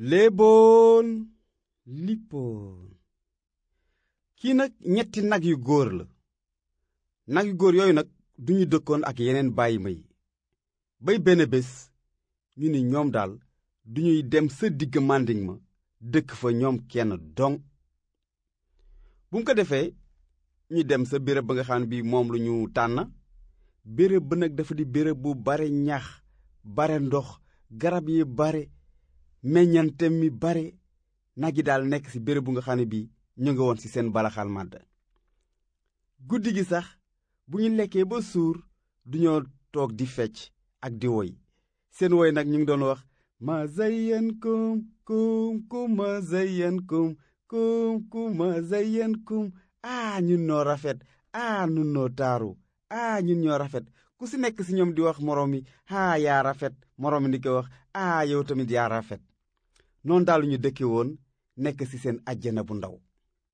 léeboon lippoon kii nag ñetti nag yu góor la nag yu góor yooyu nag duñu dëkkoon ak yeneen bàyyi ma yi bay benn bés ñu ni ñoom daal duñuy dem sa digg màndiŋ ma dëkk fa ñoom kenn dong bu mu ko defee ñu dem sa béréb ba nga xam ne bii moom lu ñu tànn béréb ba nag dafa di béréb bu bare ñax bare ndox garab yi bare meññante mi bare nag yi daal nekk ci béréb bu nga xam ne bii ñu nga woon ci seen balaxal màdd guddi gi sax bu ñu lekkee ba suur duñoo toog di fecc ak di woy seen woy nag ñu ngi doon wax ma zayyankum kum kum ma zayyankum kum kum ma zayyankum aa ñun noo rafet aa ñun noo taaru aa ñun ñoo rafet ku si nekk si ñoom di wax moroom mi aa yaa rafet moroom mi di ko wax aa yow tamit yaa rafet noonu daal ñu dëkke woon nekk ci seen àjjana bu ndaw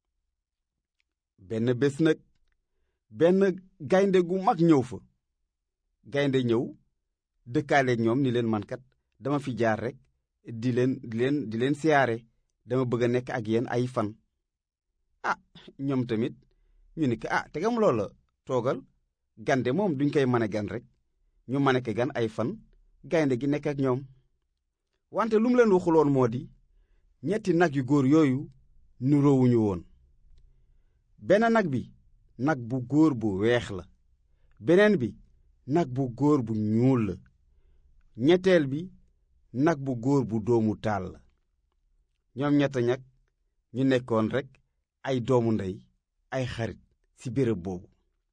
benn bés nag benn gaynde gu mag ñëw fa gaynde ñëw dëkkaaleeg ñoom ni leen mankat dama fi jaar rek di leen di leen di leen siyaare dama bëgg a nekk ak yéen ay fan ah ñoom tamit ñu ni ko ah tegam loola toogal gande moom duñ koy mane gan rek ñu mane ko gan ay fan gaynde gi nekk ak ñoom wante lu mu leen waxuloon moo di ñetti nag yu góor yooyu nuroowuñu woon benn nag bi nag bu góor bu weex la beneen bi nag bu góor bu ñuul la ñetteel bi nag bu góor bu doomu taal la ñoom ñett ñag ñu nekkoon rekk ay doomu ndey ay xarit ci béréb boobu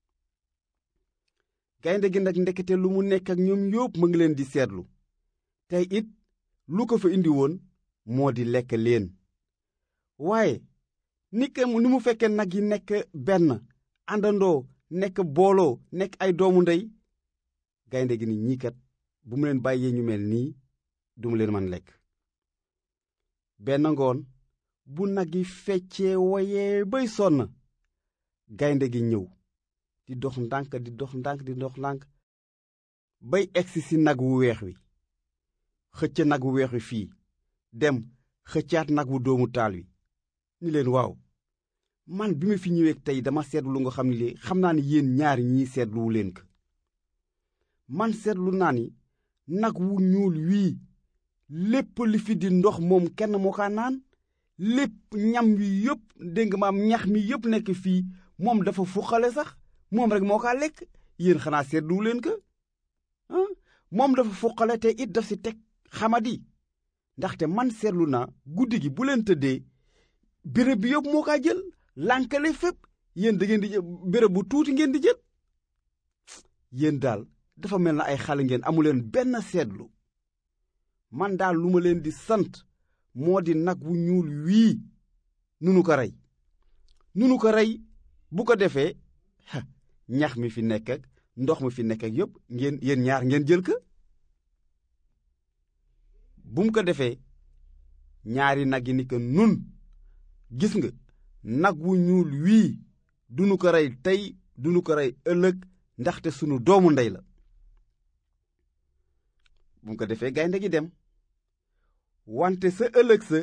gaynde gi nag ndekete lu mu nekk ak ñoom yópp mu ngi leen di seetlu tey it lu ko fa indi woon moo di lekk leen waaye ni ke ni mu fekkee nag yi nekk benn àndandoo nekk booloo nekk ay doomu ndey gaynde gi ni ñii kat bu mu leen bàyyee ñu mel nii du mu leen man lekk benn ngoon bu nag yi feccee woyee bay sonn gaynde gi ñëw di dox ndànk di dox ndànk di dox ndànk bay egsi ci nag wu weex wi xëcc nag wu weex wi fii dem xëccaat nag wu doomu taal wi ni leen waaw man bi ma fi ñëwee tey dama seetlu lu nga xam ne li xam naa ne yéen ñaari ñii seetluwu leen ko man seetlu naa ni nag wu ñuul wii lépp li fi di ndox moom kenn moo kaa naan lépp ñam wi yépp dégg nga maam ñax mi yépp nekk fii moom dafa fuqale sax moom rek moo kaa lekk yéen xanaa seetluwu leen ko moom dafa fuqale te it daf si teg xamadi ndaxte man seetlu naa guddi gi bu leen tëddee béréb bi yëpp moo kaa jël lànkale fépp yéen da ngeen di jël béréb bu tuuti ngeen di jël yéen daal dafa mel na ay xale ngeen amuleen benn seetlu man daal lu ma leen di sant moo di nag wu ñuul wii nunu ko rey nunu ko rey bu ko defee ñax mi fi nekk ak ndox mi fi nekk ak yëpp ngeen yéen ñaar ngeen jël ko bu mu ko defee ñaari nag yi ni ko nun gis nga nag wu ñuul wii dunu ko rey tey dunu ko rey ëllëg ndaxte sunu doomu ndey la bu mu ko defee gaynde gi dem wante sa ëllëg sa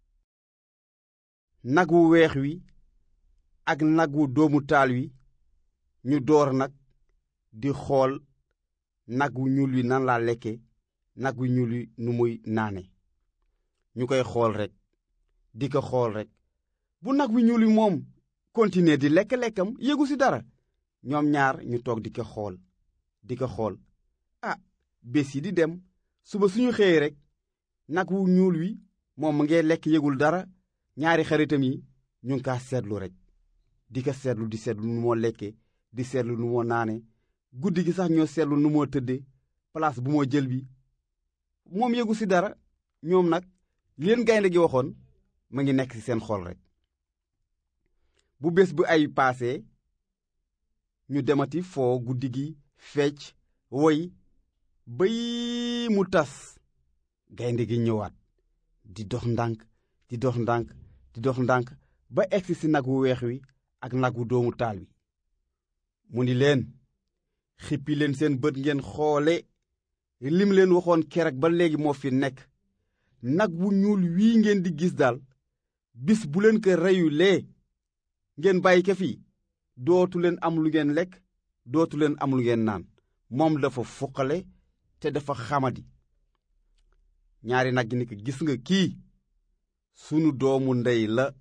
nag wu weex wi ak nag wu doomu taal wi ñu door nag di xool nag wu ñuul wi nan laa lekke nag wu ñuul wi nu muy naane ñu koy xool rekk di ko xool rekk bu nag wi ñuul wi moom continuer di lekk-lekkam yéegu ci dara ñoom ñaar ñu toog di ko xool di ko xool ah bés yi di dem suba suñu xëyee rekk nag wu ñuul wi moom mu ngee lekk yégul dara ñaari xaritam yi ñu ngi kaa seetlu rekk di ko seetlu di seetlu nu moo lekke di seetlu nu moo naane guddi gi sax ñoo seetlu nu moo tëdde place bu moo jël bi moom yégu ci dara ñoom nag leen gaynde gi waxoon ma ngi nekk ci seen xol rekk bu bés bu ay paase ñu demati foo guddi gi fecc woy bay mu tas gaynde gi ñëwaat di dox ndànk di dox ndànk di dox ndànk ba egsi ci nag wu weex wi ak nag wu doomu taal wi mu ni leen xippi leen seen bët ngeen xoole lim leen waxoon keroog ba léegi moo fi nekk nag wu ñuul wii ngeen di gis daal bis bu leen ko reyulee ngeen bàyyi ko fii dootu leen am lu ngeen lekk dootu leen am lu ngeen naan moom dafa fuqale te dafa xamadi ñaari nag ni ko gis nga kii sunu doomu ndey la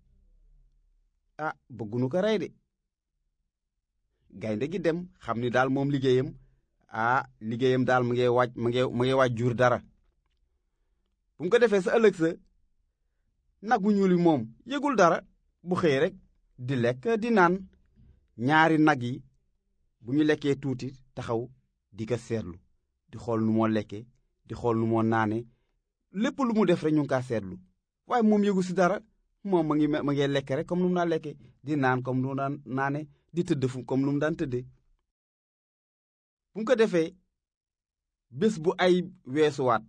ah bëggunu ko rey de gaynde gi dem xam ni daal moom liggéeyam ah liggéeyam daal mu ngi waaj mu ngi mu ngi waaj jur dara bu mu ko defee sa ëllëg sa nagu ñuul yi moom yëgul dara bu xëy rek di lekk di naan ñaari nag yi bu ñu lekkee tuuti taxaw di ko seetlu di xool nu moo lekke di xool nu moo naane lépp lu mu def rek ñu ngi kaa seetlu waaye moom yëgu si dara moom ma ngi ma ngi lekk rek comme nu mu daan lekke di naan comme nu mu daan naane di tëdd fu comme nu mu daan tëddee bu mu ko defee bés bu ay weesuwaat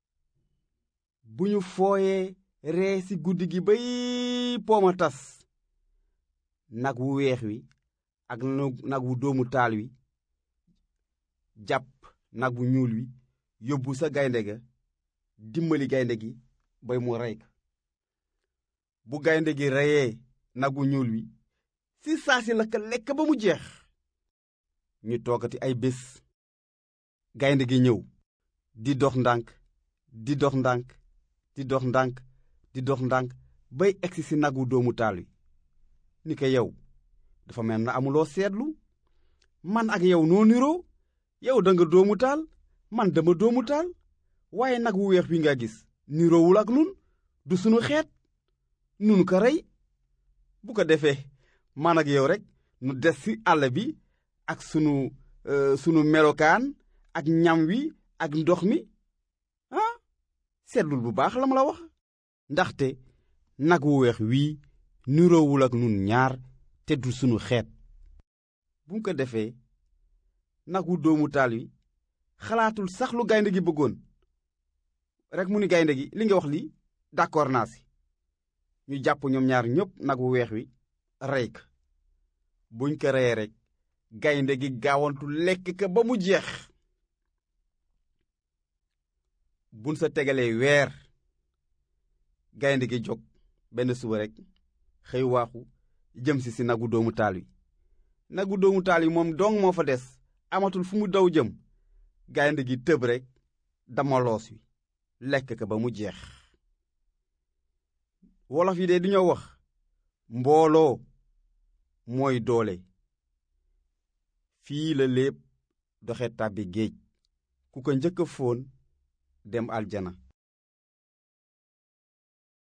bu ñu fooyee ree ci guddi gi bay pooma tas nag wu weex wi ak nag wu doomu taal wi jàpp nag wu ñuul wi yóbbu sa gaynde ga dimbali gaynde gi bay mu rey ko bu gaynde gi reyee nag wu ñuul wi ci saa si la ko lekk ba mu jeex ñu toogati ay bés gaynde gi ñëw di dox ndànk di dox ndànk di dox ndànk di dox ndànk bay egsi ci nagu doomu taal wi ni ko yow dafa mel na amuloo seetlu man ak yow noo niroo yow da nga doomu taal man dama doomu taal waaye nag wu weex wi nga gis niroowul ak nun du sunu xeet nun ko rey bu ko defee man ak yow rek nu des ci àll bi ak sunu sunu melokaan ak ñam wi ak ndox mi ah seetlul bu baax la ma la wax ndaxte nag wu weex wii niroowul ak nun ñaar te du sunu xeet bu mu ko defee nag wu doomu taal wi xalaatul sax lu gaynde gi bëggoon rek mu ni gaynde gi li nga wax lii d'accord naa si ñu jàpp ñoom ñaar ñépp nag wu weex wi rey ko buñ ko reyee rek gaynde gi gaawantu lekk ka ba mu jeex buñ sa tegalee weer gaynde gi jóg benn suba rek xëy waaxu jëm si si nagu doomu taal wi nagu doomu taal wi moom dong moo fa des amatul fu mu daw jëm gaynde gi tëb rek dama loos wi lekk ka ba mu jeex wolof yi de du ñoo wax mbooloo mooy doole fii la lépp doxe tàbbi géej ku ko njëkk a fóon dem aljana